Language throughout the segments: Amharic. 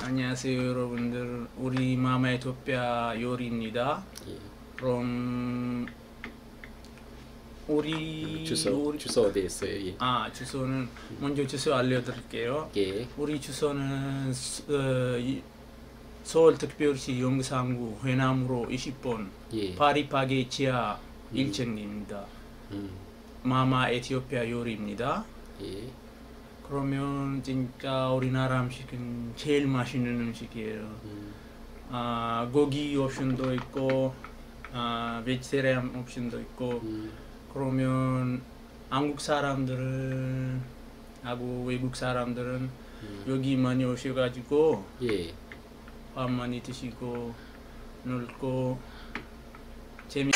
안녕하세요 여러분들. 우리 마마 ኢትዮጵያ 요리입니다. 그럼 우리 주소 우리- 주소 어디 있어요? 예. 아 주소는 먼저 주소 알려드릴게요. 예. 우리 주소는 스- 어, 이- 서울 특별시 용산구 회남로 20번 예. 파리파게 지하 1층입니다. 음. 마마 에티오피아 요리입니다. 예. 그러면 진짜 우리나라 음식은 제일 맛있는 음식이에요. 음. 아, 고기 옵션도 있고 아, 베지테리안 옵션도 있고 음. 그러면 한국 사람들은 하고 외국 사람들은 음. 여기 많이 오셔가지고 예. 밥 많이 드시고 놀고 재미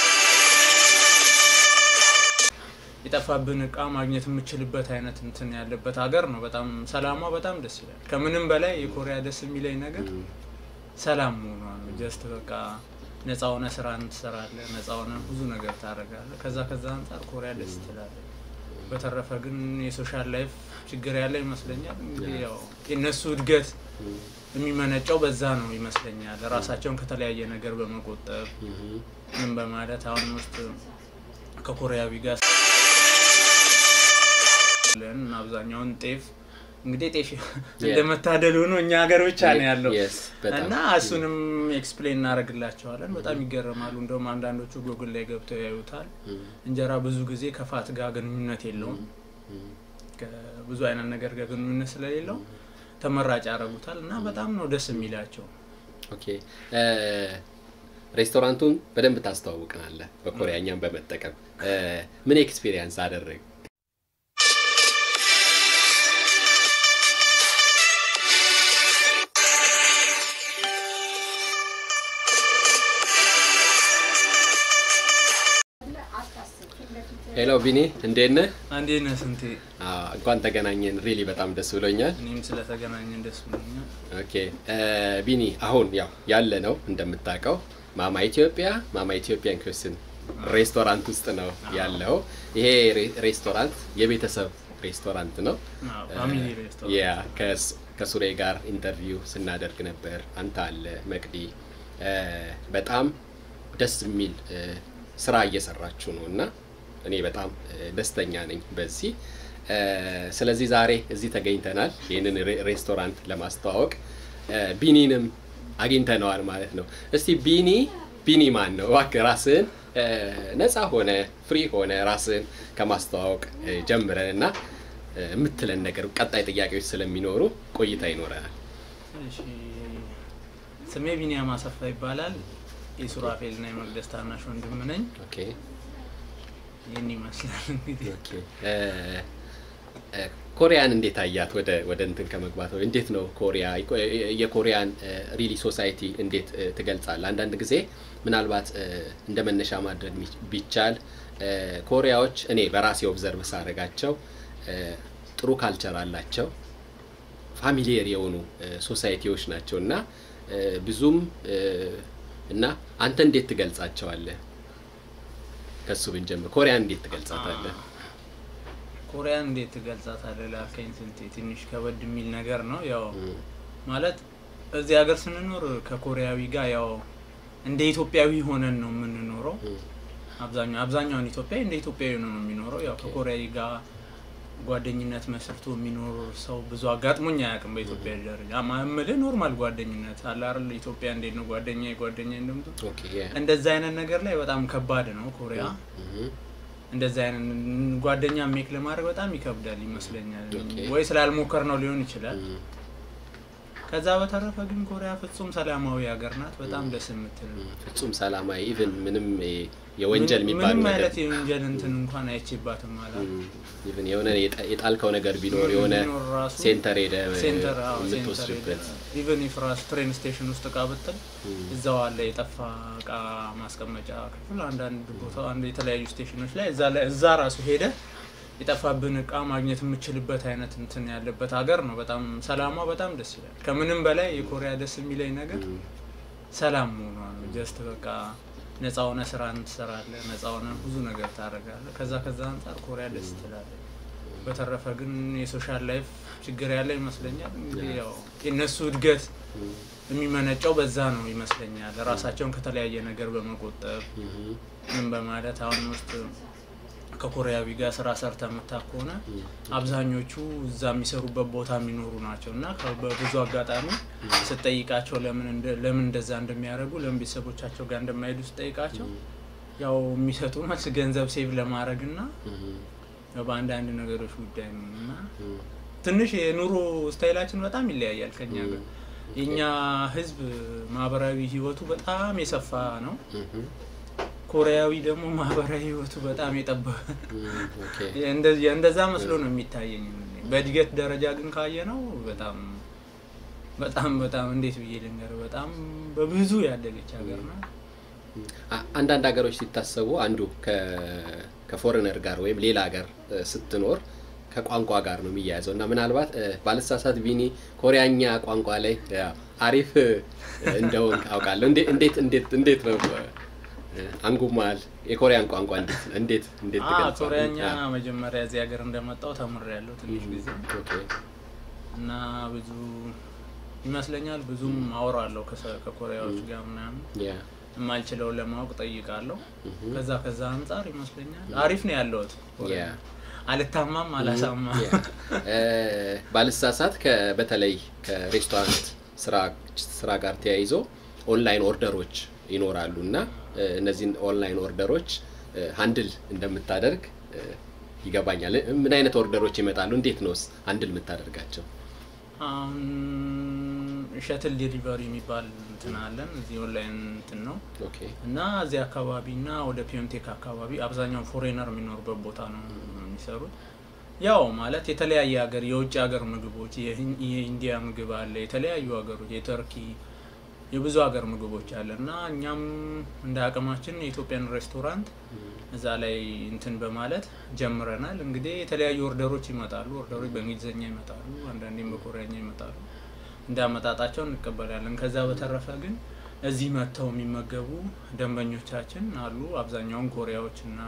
የጠፋብን እቃ ማግኘት የምችልበት አይነት እንትን ያለበት ሀገር ነው። በጣም ሰላሟ በጣም ደስ ይላል። ከምንም በላይ የኮሪያ ደስ የሚለኝ ነገር ም፣ ሰላም መሆኗ ነው። ጀስት በቃ ነፃ ሆነ ስራን ትሰራለህ፣ ነፃ ሆነ ብዙ ነገር ታደርጋለህ። ከዛ ከዛ አንጻር ኮሪያ ደስ ትላለህ። በተረፈ ግን የሶሻል ላይፍ ችግር ያለ ይመስለኛል። እንግዲህ ያው የእነሱ እድገት ም፣ የሚመነጨው በዛ ነው ይመስለኛል። ራሳቸውን ከተለያየ ነገር በመቆጠብ ም፣ ምን በማለት አሁን ውስጥ ከኮሪያዊ ጋር ለን አብዛኛውን ጤፍ እንግዲህ ጤፍ እንደመታደል ሆኖ እኛ ሀገር ብቻ ነው ያለው Yes፣ በጣም። እና እሱንም ኤክስፕሌን እናደርግላቸዋለን። በጣም ይገረማሉ። እንደውም አንዳንዶቹ ጎግል ላይ ገብተው ያዩታል። ም፣ እንጀራ ብዙ ጊዜ ከፋት ጋር ግንኙነት የለውም። ም፣ ብዙ አይነት ነገር ጋር ግንኙነት ስለሌለው ተመራጭ ያደርጉታል እና በጣም ነው ደስ የሚላቸው። ኦኬ እ፣ ሬስቶራንቱን በደንብ ታስተዋውቀናለህ በኮሪያኛም በመጠቀም እ፣ ምን ኤክስፒሪየንስ አደረግ? ሄሎ ቢኒ እንዴት ነህ? አንዴ ነህ ስንቴ? አዎ፣ እንኳን ተገናኘን። ሪሊ በጣም ደስ ብሎኛል። እኔም ስለተገናኘን ደስ ብሎኛል። ኦኬ እ፣ ቢኒ አሁን ያው ያለ ነው እንደምታውቀው ማማ ኢትዮጵያ ማማ ኢትዮጵያን ኩስን ሬስቶራንት ውስጥ ነው ያለው። ይሄ ሬ- ሬስቶራንት የቤተሰብ ሬስቶራንት ነው። አዎ፣ ፋሚሊ ሬስቶራንት ያ ከስ- ከሱሬ ጋር ኢንተርቪው ስናደርግ ነበር። አንተ አለ መቅዲ እ፣ በጣም ደስ የሚል እ፣ ስራ እየሰራችሁ ነው እና እኔ በጣም እ፣ ደስተኛ ነኝ በዚህ እ፣ ስለዚህ ዛሬ እዚህ ተገኝተናል ይህንን ሬ- ሬስቶራንት ለማስተዋወቅ እ፣ ቢኒንም አግኝተነዋል ማለት ነው። እስቲ ቢኒ ቢኒ ማን ነው? እባክህ ራስህን እ፣ ነፃ ሆነ ፍሪ ሆነ ራስህን ከማስተዋወቅ እ፣ ጀምረን እና እ፣ የምትለን ነገር ቀጣይ ጥያቄዎች ስለሚኖሩ ቆይታ ይኖረናል። እሺ፣ ስሜ ቢኒያም አሰፋ ይባላል። የሱራፌል እና የመቅደስ ታናሽ ወንድም ነኝ። ኦኬ ይህን ይመስላል እንግዲህ ኦኬ እ፣ እ፣ ኮሪያን እንዴት አያት? ወደ ወደ እንትን ከመግባት ነው እንዴት ነው ኮሪያ የኮሪያን ሪሊ ሶሳይቲ እንዴት እ፣ ትገልጻለህ? አንዳንድ ጊዜ ምናልባት እ፣ እንደ መነሻ ማድረግ ሚ- ቢቻል እ፣ ኮሪያዎች እኔ በራሴ ኦብዘርቭ ሳደርጋቸው እ፣ ጥሩ ካልቸር አላቸው ፋሚሊየር የሆኑ እ፣ ሶሳይቲዎች ናቸው እና እ፣ ብዙም እ፣ እና አንተ እንዴት ትገልጻቸዋለህ? ከሱ ብንጀምር ኮሪያን እንዴት ትገልጻታለህ? ኮሪያን እንዴት ትገልጻታለህ ላልከኝ ስንቴ ትንሽ ከበድ የሚል ነገር ነው። ያው ም፣ ማለት እዚህ ሀገር ስንኖር ከኮሪያዊ ጋር ያው እንደ ኢትዮጵያዊ ሆነን ነው የምንኖረው። ም፣ አብዛኛው አብዛኛውን ኢትዮጵያዊ እንደ ኢትዮጵያዊ ነው የሚኖረው። ያው ከኮሪያዊ ጋር ጓደኝነት መስርቶ የሚኖር ሰው ብዙ አጋጥሞኝ አያውቅም። በኢትዮጵያ ደረጃ ማምልህ ኖርማል ጓደኝነት አለ አይደል? ኢትዮጵያ እንዴት ነው ጓደኛ ጓደኛ እንደምት ኦኬ ያ እንደዛ አይነት ነገር ላይ በጣም ከባድ ነው ኮሪያ። ም፣ እንደዛ አይነት ጓደኛ ሜክ ለማድረግ በጣም ይከብዳል ይመስለኛል። ኦኬ። ወይ ስላልሞከር ነው ሊሆን ይችላል። ም፣ ከዛ በተረፈ ግን ኮሪያ ፍጹም ሰላማዊ ሀገር ናት። በጣም ደስ የምትል ም፣ ፍጹም ሰላማዊ ኢቭን ምንም እ፣ የወንጀል ምን- የሚባል ምንም ነገር አይነት የወንጀል እንትን እንኳን አይቼባትም ማለት ም፣ ኢቭን የሆነ የጣ- የጣልከው ነገር ቢኖር የሆነ ቢኖር ራሱ ሴንተር ሄደ ሴንተር አዎ፣ ሴንተር የምትወስድበት ኢቨን ኢፍ ራሱ ትሬን ስቴሽን ውስጥ እቃ ብጥል ም፣ እዛው አለ የጠፋ እቃ ማስቀመጫ ክፍል አንዳንድ ቦታ አንድ የተለያዩ ስቴሽኖች ላይ እዛ ላይ እዛ ራሱ ሄደ የጠፋብን እቃ ማግኘት የምችልበት አይነት እንትን ያለበት ሀገር ነው። በጣም ሰላሟ በጣም ደስ ይላል። ከምንም በላይ የኮሪያ ደስ የሚለኝ ነገር ም፣ ሰላም መሆኗ ነው። ጀስት በቃ ነፃ ሆነ ስራን ትሰራለህ፣ ነፃ ሆነ ብዙ ነገር ታደርጋለህ። ከዛ ከዛ አንጻር ኮሪያ ደስ ትላለህ። በተረፈ ግን የሶሻል ላይፍ ችግር ያለ ይመስለኛል። እንግዲህ ያው የእነሱ እድገት የሚመነጨው በዛ ነው ይመስለኛል። ራሳቸውን ከተለያየ ነገር በመቆጠብ ምን በማለት አሁን ውስጥ ከኮሪያዊ ጋር ስራ ሰርተ የምታ ከሆነ አብዛኞቹ እዛ የሚሰሩበት ቦታ የሚኖሩ ናቸው እና ከ- በብዙ አጋጣሚ ስጠይቃቸው ለምን እንደ- ለምን እንደዛ እንደሚያደርጉ ለምን ቤተሰቦቻቸው ጋር እንደማይሄዱ ስጠይቃቸው ያው የሚሰጡ መልስ ገንዘብ ሴቭ ለማድረግ እና ያው በአንዳንድ ነገሮች ጉዳይ ነው እና ትንሽ የኑሮ ስታይላችን በጣም ይለያያል ከኛ ጋር። የእኛ ህዝብ ማህበራዊ ህይወቱ በጣም የሰፋ ነው። ኮሪያዊ ደግሞ ማህበራዊ ህይወቱ በጣም የጠበበ እንደዚ- እንደዛ መስሎ ነው የሚታየኝ። በእድገት ደረጃ ግን ካየ ነው በጣም በጣም በጣም እንዴት ብዬ ልንገር በጣም በብዙ ያደገች ሀገር ነው። አ- አንዳንድ ሀገሮች ሲታሰቡ አንዱ ከ- ከፎሬነር ጋር ወይም ሌላ ሀገር እ፣ ስትኖር ከቋንቋ ጋር ነው የሚያያዘው እና ምናልባት እ፣ ባልሳሳት ቢኒ ኮሪያኛ ቋንቋ ላይ ያው አሪፍ እ፣ እንደሆን አውቃለሁ። እንዴ- እንዴት እንዴት እንዴት ነው እ፣ አንጉማል የኮሪያን ቋንቋ እንዴት እንዴት እንዴት አ ትገልጻለህ? ኮሪያኛ አ፣ መጀመሪያ እዚህ ሀገር እንደመጣው ተምሬያለሁ ትንሽ ጊዜ ኦኬ። እና ብዙ ይመስለኛል ብዙም አወራለሁ ከሰ- ከኮሪያዎች ጋር ምናምን ያ የማልችለውን ለማወቅ ጠይቃለሁ። እህ፣ ከዛ ከዛ አንጻር ይመስለኛል አሪፍ ነው ያለሁት። ያ አልታማም አላሳማም። ያ። እ፣ ባልሳሳት ከ- በተለይ ከሬስቶራንት ስራ ስራ ጋር ተያይዞ ኦንላይን ኦርደሮች ይኖራሉ እና እ፣ እነዚህን ኦንላይን ኦርደሮች ሀንድል እንደምታደርግ እ፣ ይገባኛል። ምን አይነት ኦርደሮች ይመጣሉ? እንዴት ነውስ ሀንድል የምታደርጋቸው? አሁን ሸትል ዴሊቨሪ የሚባል እንትን አለን እዚህ ኦንላይን እንትን ነው ኦኬ እና እዚህ አካባቢ እና ወደ ፒዮንቴክ አካባቢ አብዛኛው ፎሬነር የሚኖርበት ቦታ ነው የሚሰሩት። ያው ማለት የተለያየ ሀገር የውጭ ሀገር ምግቦች የህን- የኢንዲያ ምግብ አለ፣ የተለያዩ ሀገሮች የተርኪ የብዙ ሀገር ምግቦች አለ እና እኛም እንደ አቅማችን የኢትዮጵያን ሬስቶራንት እዛ ላይ እንትን በማለት ጀምረናል። እንግዲህ የተለያዩ ኦርደሮች ይመጣሉ። ኦርደሮች በእንግሊዝኛ ይመጣሉ፣ አንዳንዴም በኮሪያኛ ይመጣሉ። እንደ አመጣጣቸው እንቀበላለን። ከዛ በተረፈ ግን እዚህ መጥተው የሚመገቡ ደንበኞቻችን አሉ። አብዛኛውን ኮሪያዎች እና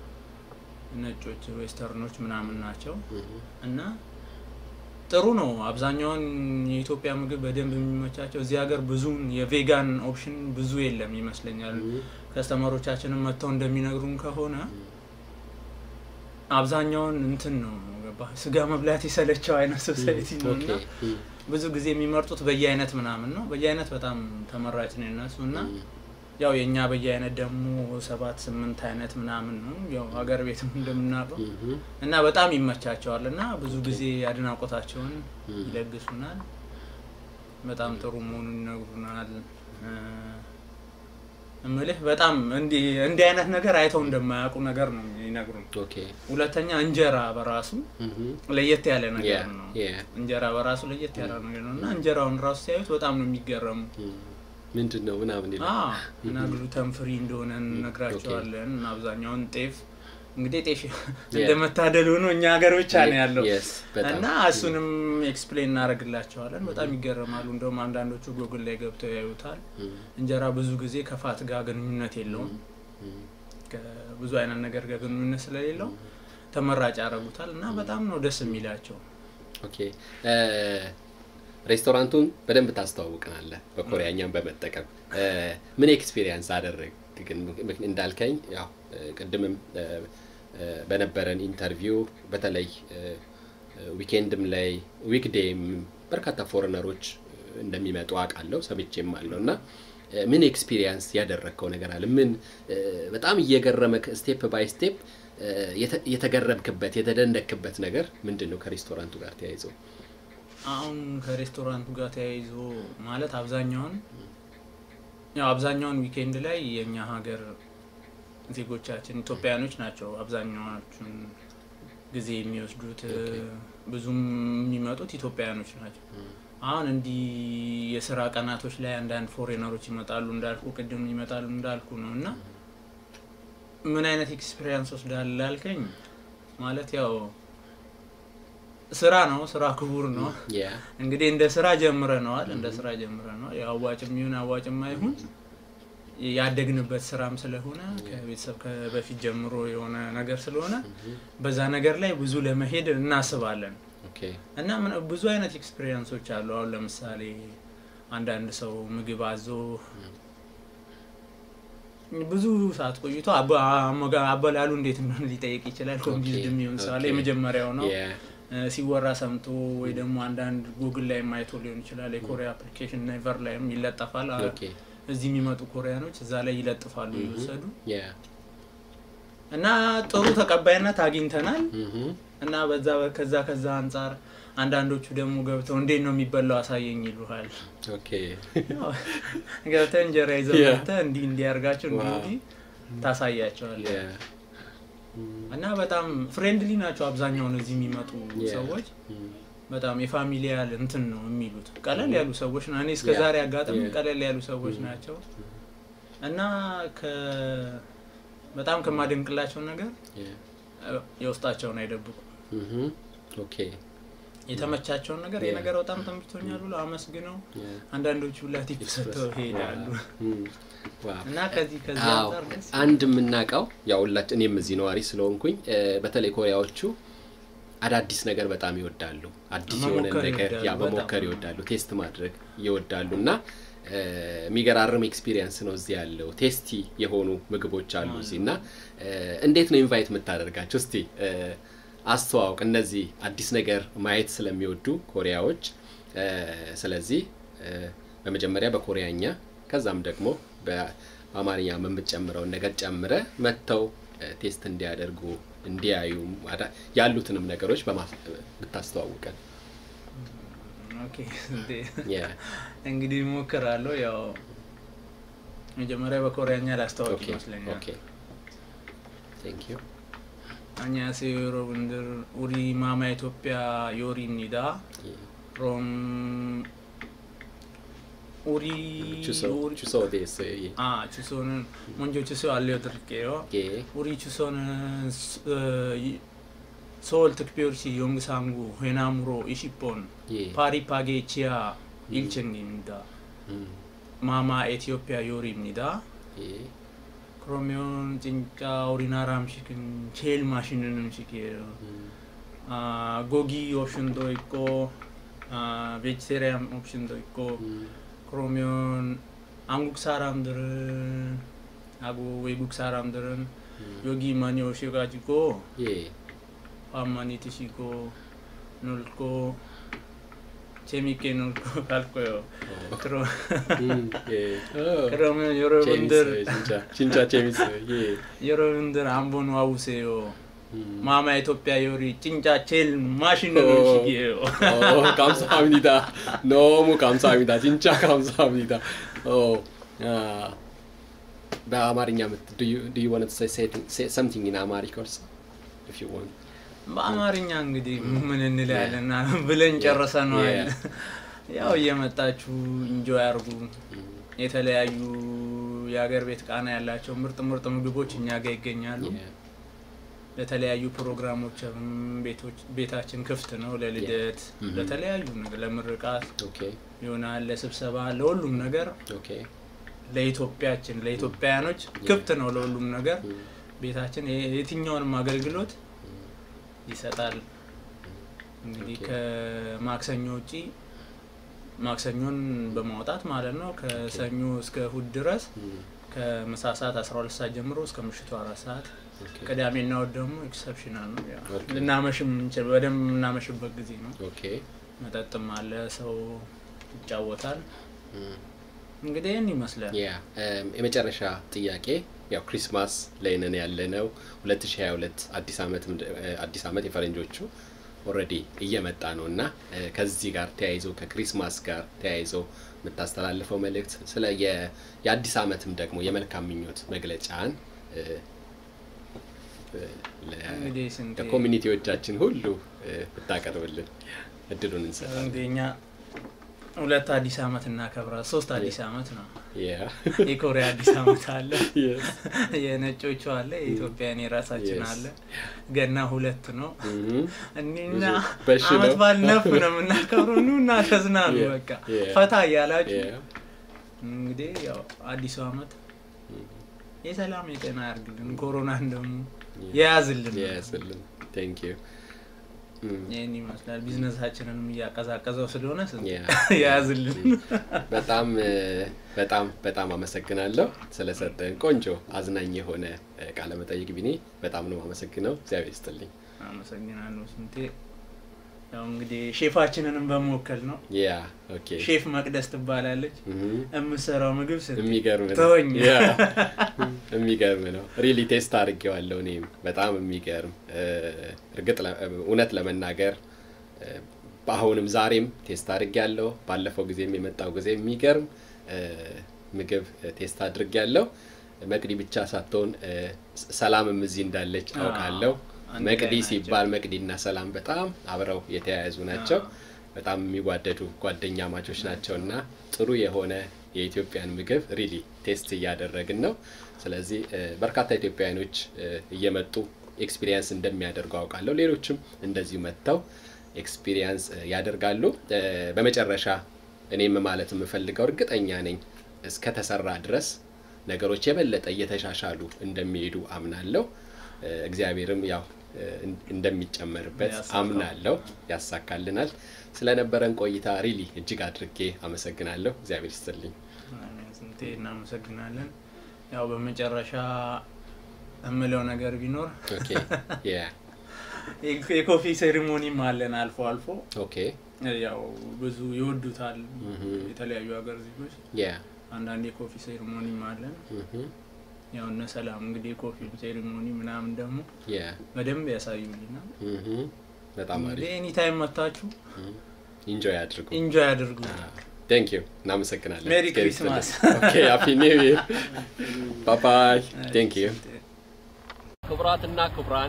ነጮች ዌስተርኖች ምናምን ናቸው እና ጥሩ ነው። አብዛኛውን የኢትዮጵያ ምግብ በደንብ የሚመቻቸው እዚህ ሀገር ብዙን የቬጋን ኦፕሽን ብዙ የለም ይመስለኛል። ከስተመሮቻችንም መጥተው እንደሚነግሩን ከሆነ አብዛኛውን እንትን ነው ገባህ፣ ስጋ መብላት የሰለቸው አይነት ሶሳይቲ ነው እና ኦኬ ብዙ ጊዜ የሚመርጡት በየአይነት ምናምን ነው። በየአይነት በጣም ተመራጭ ነው የነሱ እና ያው የእኛ በየአይነት ደግሞ ሰባት ስምንት አይነት ምናምን ነው ያው ሀገር ቤትም እንደምናውቀው እና በጣም ይመቻቸዋል እና ብዙ ጊዜ አድናቆታቸውን ይለግሱናል። በጣም ጥሩ መሆኑን ይነግሩናል። እ፣ እምልህ በጣም እንዲህ እንዲህ አይነት ነገር አይተው እንደማያውቁ ነገር ነው ይነግሩን። ኦኬ ሁለተኛ እንጀራ በራሱ ለየት ያለ ነገር ያ ነው። ያ እንጀራ በራሱ ለየት ያለ ነገር ነው እና እንጀራውን ራሱ ሲያዩት በጣም ነው የሚገረሙ። ምንድን ነው ምናምን ይላል። አዎ፣ እና ግሉተን ፍሪ እንደሆነ እንነግራቸዋለን። እና አብዛኛውን ጤፍ እንግዲህ ጤፍ እንደመታደል ሆኖ እኛ ሀገር ብቻ ነው ያለው Yes, በጣም እና እሱንም ኤክስፕሌን እናደርግላቸዋለን። በጣም ይገረማሉ። እንደውም አንዳንዶቹ ጎግል ላይ ገብተው ያዩታል። እንጀራ ብዙ ጊዜ ከፋት ጋር ግንኙነት የለውም ከብዙ አይነት ነገር ጋር ግንኙነት ስለሌለው ተመራጭ ያደርጉታል እና በጣም ነው ደስ የሚላቸው። ኦኬ እ፣ ሬስቶራንቱን በደንብ ታስተዋውቅናለህ በኮሪያኛም በመጠቀም እ፣ ምን ኤክስፒሪየንስ አደረግ ግን ምክ- እንዳልከኝ ያው እ፣ ቅድምም እ፣ እ፣ በነበረን ኢንተርቪው በተለይ እ፣ እ፣ ዊኬንድም ላይ ዊክዴይም በርካታ ፎሬነሮች እንደሚመጡ አውቃለሁ ሰምቼም አለው እና እ፣ ምን ኤክስፒሪየንስ ያደረግከው ነገር አለ? ምን እ፣ በጣም እየገረመክ ስቴፕ ባይ ስቴፕ የተገረምክበት የተደነክበት ነገር ምንድን ነው ከሬስቶራንቱ ጋር ተያይዘው? አሁን ከሬስቶራንቱ ጋር ተያይዞ ማለት አብዛኛውን ያው አብዛኛውን ዊኬንድ ላይ የእኛ ሀገር ዜጎቻችን ኢትዮጵያውያኖች ናቸው አብዛኛዎቹን ጊዜ የሚወስዱት ብዙም የሚመጡት ኢትዮጵያውያኖች ናቸው። አሁን እንዲህ የስራ ቀናቶች ላይ አንዳንድ ፎሬነሮች ይመጣሉ እንዳልኩ ቅድም ይመጣሉ እንዳልኩ ነው እና ምን አይነት ኤክስፔሪንስ ወስዳል ላልከኝ ማለት ያው ስራ ነው። ስራ ክቡር ነው። ያ እንግዲህ እንደ ስራ ጀምረነዋል። እንደ ስራ ጀምረነዋል። ያው አዋጭም ይሁን አዋጭም አይሁን ያደግንበት ስራም ስለሆነ ከቤተሰብ በፊት ጀምሮ የሆነ ነገር ስለሆነ በዛ ነገር ላይ ብዙ ለመሄድ እናስባለን ኦኬ እና ምን- ብዙ አይነት ኤክስፔሪንሶች አሉ። አሁን ለምሳሌ አንዳንድ ሰው ምግብ አዞ ብዙ ሰዓት ቆይቶ አበ- አመጋ- አበላሉ እንዴት እንደሆነ ሊጠይቅ ይችላል። ኮንፊውዝድ የሚሆን ሰው አለ። ኦኬ። የመጀመሪያው ነው Yeah. እ፣ ሲወራ ሰምቶ ወይ ደግሞ አንዳንድ ጉግል ላይ ማየቶ ሊሆን ይችላል። የኮሪያ አፕሊኬሽን ኔቨር ላይም ይለጠፋል። አ- Okay. እዚህ የሚመጡ ኮሪያኖች እዛ ላይ ይለጥፋሉ እየወሰዱ Yeah. እና ጥሩ ተቀባይነት አግኝተናል Mhm. እና በዛ ከዛ ከዛ አንጻር አንዳንዶቹ ደግሞ ገብተው እንዴት ነው የሚበላው አሳየኝ ይሉሃል። Okay. ያው ገብተህ እንጀራ ይዘህ Yeah. መጥተህ እንዲህ እንዲያርጋቸው እንዲህ Wow. እንዲህ ታሳያቸዋለህ Yeah. Mm. እና በጣም ፍሬንድሊ ናቸው አብዛኛውን እዚህ የሚመጡ Yeah. ሰዎች Mm. በጣም የፋሚሊያል እንትን ነው የሚሉት ቀለል ያሉ ሰዎች ና እኔ እስከ Yeah. ዛሬ አጋጣሚ Yeah. ቀለል ያሉ ሰዎች ናቸው እና ከ በጣም ከማደንቅላቸው ነገር Yeah. እ፣ የውስጣቸውን አይደብቁ Mhm. Okay. የተመቻቸውን ነገር ይህ Yeah. ነገር በጣም ተመችቶኛል ብሎ አመስግነው Yeah. አንዳንዶቹ ላቲፍ ሰጥተው ይሄዳሉ Mm. Wow. እና ከዚህ ከዚህ አዎ አንጻር ደስ አንድ የምናውቀው ያው ሁላችን እኔም እዚህ ነዋሪ ስለሆንኩኝ እ፣ በተለይ ኮሪያዎቹ አዳዲስ ነገር በጣም ይወዳሉ። አዲስ የሆነ መሞከር ነገር ያ ይወዳሉ፣ መሞከር በጣም። ይወዳሉ፣ ቴስት ማድረግ ይወዳሉ እና እ፣ የሚገራርም ኤክስፒሪየንስ ነው እዚህ ያለው። ቴስቲ የሆኑ ምግቦች አሉ እዚህ እና እ፣ እንዴት ነው ኢንቫይት የምታደርጋቸው? እስቲ እ፣ አስተዋውቅ። እነዚህ አዲስ ነገር ማየት ስለሚወዱ ኮሪያዎች እ፣ ስለዚህ እ፣ በመጀመሪያ በኮሪያኛ ከዛም ደግሞ በአማርኛ የምትጨምረውን ነገር ጨምረ መጥተው እ፣ ቴስት እንዲያደርጉ እንዲያዩ አዳ- ያሉትንም ነገሮች በማስ- ብታስተዋውቀን። ኦኬ እንዴ፣ Yeah. እንግዲህ ሞክራለሁ ያው መጀመሪያ በኮሪያኛ ላስታወቅ Okay. ይመስለኛል Okay. Thank you. 안녕하세요 여러분들 우리 마마 ኢትዮጵያ 요리입니다 Yeah. 그럼 우리 주소 우리- 주소 어디 있어요? 예. 아 주소는 먼저 주소 알려드릴게요 예. 우리 주소는 스- 어, 이- 서울특별시 용산구 회남로 20번 예. 파리파게 지하 1층입니다 음. 마마 에티오피아 요리입니다 예. 그러면 진짜 우리나라 음식은 제일 맛있는 음식이에요. 음. 아, 고기 옵션도 있고, 아, 베지테리안 옵션도 있고, 음. 그러면 한국 사람들은 하고 외국 사람들은 음. 여기 많이 오셔가지고 예. 밥 많이 드시고 놀고 재밌게 놀고 갈 거예요. 어. 그럼 음. 예. 어. 그러면 재밌어요, 여러분들 진짜. 진짜 재밌어요. 예. 여러분들 한번 와보세요. 음. 마마 이토피아 요리 진짜 제일 맛있는 어. 음식이에요. 어, 감사합니다. 너무 감사합니다. 진짜 감사합니다. 어, 아, በአማርኛ ምት- do you do you want to say, say, say something in Amharic also if you want በአማርኛ እንግዲህ ምን እንላለን ብለን ጨርሰነዋል። Yeah. ያው እየመጣችሁ እንጆይ አርጉ። የተለያዩ የሀገር ቤት ቃና ያላቸው ምርጥ ምርጥ ምግቦች እኛ ጋር ይገኛሉ። Yeah. ለተለያዩ ፕሮግራሞችም ቤቶች ቤታችን ክፍት ነው። ለልደት፣ Mhm. ለተለያዩ ነገር ለምርቃት Okay. ይሆናል፣ ለስብሰባ፣ ለሁሉም ነገር Okay. ለኢትዮጵያችን ለኢትዮጵያውያኖች ክፍት ነው ለሁሉም ነገር። Mm. ቤታችን የ- የትኛውንም አገልግሎት ይሰጣል። እንግዲህ ኦኬ። ከማክሰኞ ውጪ ማክሰኞን በማውጣት ማለት ነው ከሰኞ እስከ እሁድ ድረስ Mm. ከምሳ ሰዓት 12 ሰዓት ጀምሮ እስከ ምሽቱ አራት ሰዓት Okay. ቅዳሜና እሁድ ደግሞ ኤክሰፕሽናል ነው። ያው ኦኬ። ልናመሽም እንችል በደንብ የምናመሽበት ጊዜ ነው። Okay. መጠጥም አለ፣ ሰው ይጫወታል። Mm. እንግዲህ ይህን ይመስላል። ያ የመጨረሻ ጥያቄ ያው ክሪስማስ ላይ ነን ያለ ነው 2022 አዲስ ዓመት አዲስ ዓመት የፈረንጆቹ ኦልሬዲ እየመጣ ነው እና እ፣ ከዚህ ጋር ተያይዞ ከክሪስማስ ጋር ተያይዞ የምታስተላልፈው መልእክት ስለ የ- የአዲስ ዓመትም ደግሞ የመልካም ምኞት መግለጫን እ፣ እ፣ ለ- እንግዲህ ስንቴ ለኮሚኒቲዎቻችን ሁሉ እ፣ ብታቀርብልን እድሉን እንሰጣለን። እንግዲህ እኛ ሁለት አዲስ ዓመት እናከብራል። ሶስት አዲስ ዓመት ነው። ያ የኮሪያ አዲስ ዓመት አለ፣ Yes. የነጮቹ አለ፣ የኢትዮጵያን የራሳችን Yes. አለ። ገና ሁለት ነው። Mhm. እኒና ብዙ በሽ አመት ነው። ባል ነፍ ነው የምናከብረው። ኑ እና ተዝናኑ፣ Yeah. በቃ Yeah. ፈታ እያላችሁ Yeah. እንግዲህ ያው አዲሱ ዓመት Mhm. የሰላም የጤና ያርግልን፣ ኮሮናን ደግሞ Yeah. የያዝልን። ያስልን ቴንክ ዩ ይህን ይመስላል። ቢዝነሳችንንም እያቀዛቀዘው ስለሆነ ያ። የያዝልን በጣም እ፣ በጣም በጣም አመሰግናለሁ ስለሰጠን ቆንጆ አዝናኝ የሆነ እ፣ ቃለ መጠይቅ ቢኒ፣ በጣም ነው አመሰግነው። እግዚአብሔር ይስጥልኝ። አመሰግናለሁ ስንቴ። ያው እንግዲህ ሼፋችንንም በመወከል ነው። ያ ኦኬ ሼፍ መቅደስ ትባላለች። እህ፣ የምሰራው ምግብ ስ የሚገርም ነው። ተወኝ። ያ፣ የሚገርም ነው። ሪሊ ቴስት አድርጌዋለሁ እኔም በጣም የሚገርም እ፣ እርግጥ ለ- እውነት ለመናገር እ፣ በአሁንም ዛሬም ቴስት አድርጌያለሁ። ባለፈው ጊዜም የመጣው ጊዜ የሚገርም እ፣ ምግብ እ፣ ቴስት አድርጌያለሁ። መቅዲ ብቻ ሳትሆን እ፣ ስ- ሰላምም እዚህ እንዳለች አዎ፣ አውቃለሁ። አንድ መቅዲ ላይ ናቸው። ሲባል መቅዲና ሰላም በጣም አብረው የተያያዙ ናቸው። አዎ። በጣም የሚዋደዱ ጓደኛ ማቾች ናቸው እና ጥሩ የሆነ የኢትዮጵያን ምግብ ሪሊ ቴስት እያደረግን ነው። ስለዚህ እ፣ በርካታ ኢትዮጵያውያኖች እ፣ እየመጡ ኤክስፒሪየንስ እንደሚያደርጉ አውቃለሁ። ሌሎችም እንደዚሁ መጥተው ኤክስፒሪየንስ እ፣ ያደርጋሉ። እ፣ በመጨረሻ እኔም ማለት የምፈልገው እርግጠኛ ነኝ እስከተሰራ ድረስ ነገሮች የበለጠ እየተሻሻሉ እንደሚሄዱ አምናለሁ። እ፣ እግዚአብሔርም ያው እ፣ እንደሚጨመርበት ያሳካው። አምናለሁ፣ ያሳካልናል። ስለነበረን ቆይታ ሪሊ እጅግ አድርጌ አመሰግናለሁ። እግዚአብሔር ይስጥልኝ። ስንቴ እናመሰግናለን። ያው በመጨረሻ እምለው ነገር ቢኖር ኦኬ ያ የኮፊ ሴሪሞኒም አለን አልፎ አልፎ ኦኬ ያው ብዙ ይወዱታል ምህ የተለያዩ ሀገር ዜጎች ያ አንዳንድ የኮፊ ሴሪሞኒም አለን ምህ ያው እነ ሰላም እንግዲህ የኮፊ ሴሪሞኒ ምናምን ደግሞ ያ በደንብ ያሳዩኝና ምህ በጣም እንግዲህ አሪፍ ኤኒ ታይም መታችሁ ኢንጆይ አድርጉ። ኢንጆይ አድርጉ። ቴንክ ዩ እናመሰግናለን። ሜሪ እግዚአብሔር ክሪስማስ። ይስጥልን። ኦኬ ሃፒ ኒው ይር ባይ ባይ። ቴንክ ዩ ክቡራትና ክቡራን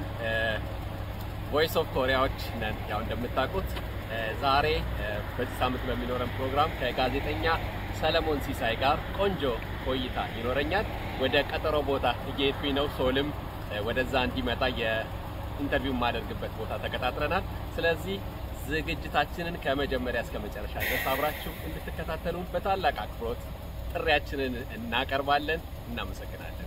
ቮይስ ኦፍ ኮሪያዎች ነን። ያው እንደምታውቁት እ፣ ዛሬ እ፣ በዚህ ሳምንት በሚኖረን ፕሮግራም ከጋዜጠኛ ሰለሞን ሲሳይ ጋር ቆንጆ ቆይታ ይኖረኛል። ወደ ቀጠሮ ቦታ እየሄድኩኝ ነው። ሶልም እ፣ ወደዛ እንዲመጣ የኢንተርቪው የማደርግበት ቦታ ተቀጣጥረናል። ስለዚህ ዝግጅታችንን ከመጀመሪያ እስከ መጨረሻ ድረስ አብራችሁ እንድትከታተሉን በታላቅ አክብሮት ጥሪያችንን እናቀርባለን። እናመሰግናለን።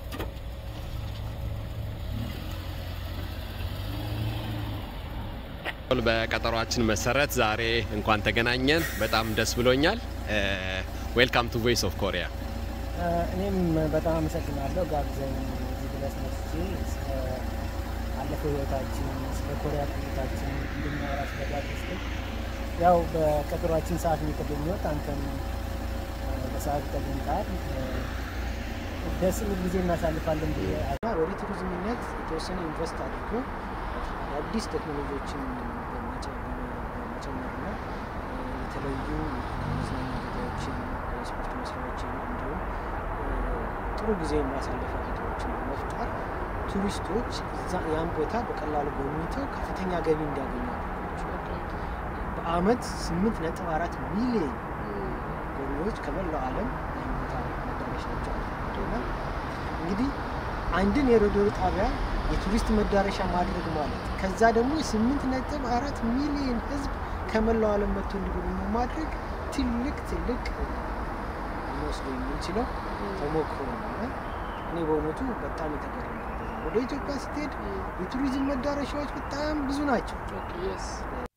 በቀጠሯችን መሰረት ዛሬ እንኳን ተገናኘን። በጣም ደስ ብሎኛል። ዌልካም ቱ ቮይስ ኦፍ ኮሪያ። እኔም በጣም አመሰግናለሁ ጋብዘኝ እዚህ ድረስ መጥቼ ስለ አለፈው ህይወታችን ስለ ኮሪያ ቆይታችን እንድናወራ ስለጋበዝከኝ ያው በቀጠሯችን ሰዓት ነው የተገኘሁት። አንተም እ፣ በሰዓቱ ተገኝተሃል። እ፣ ደስ የሚል ጊዜ እናሳልፋለን ብዬ እና ወደ ቱሪዝምነት የተወሰነ ኢንቨስት አድርጎ አዳዲስ ቴክኖሎጂዎችን በመጨ- በመጨመርና እ፣ የተለዩ መዝናኛ ቦታዎችን፣ የስፖርት መስሪያዎችን እንዲሁም እ፣ ጥሩ ጊዜ ማሳለፊያ ቦታዎችን በመፍጠር ቱሪስቶች እዛ- ያን ቦታ በቀላሉ ጎብኝተው ከፍተኛ ገቢ እንዲያገኙ አድርጓቸዋል። በአመት ስምንት ነጥብ አራት ሚሊዮን ጎብኚዎች ከመላው ዓለም ያን ቦታ መዳረሻቸው አድርጓቸውና እንግዲህ አንድን የሬዲዮ ጣቢያ የቱሪስት መዳረሻ ማድረግ ማለት ከዛ ደግሞ የስምንት ነጥብ አራት ሚሊዮን ህዝብ ከመላው ዓለም መጥቶ እንዲጎበኙ ማድረግ ትልቅ ትልቅ ሊወስዶ የምንችለው ተሞክሮ ነው እና እኔ በእውነቱ በጣም የተገረምኩበት ነው። ወደ ኢትዮጵያ ስትሄድ የቱሪዝም መዳረሻዎች በጣም ብዙ ናቸው።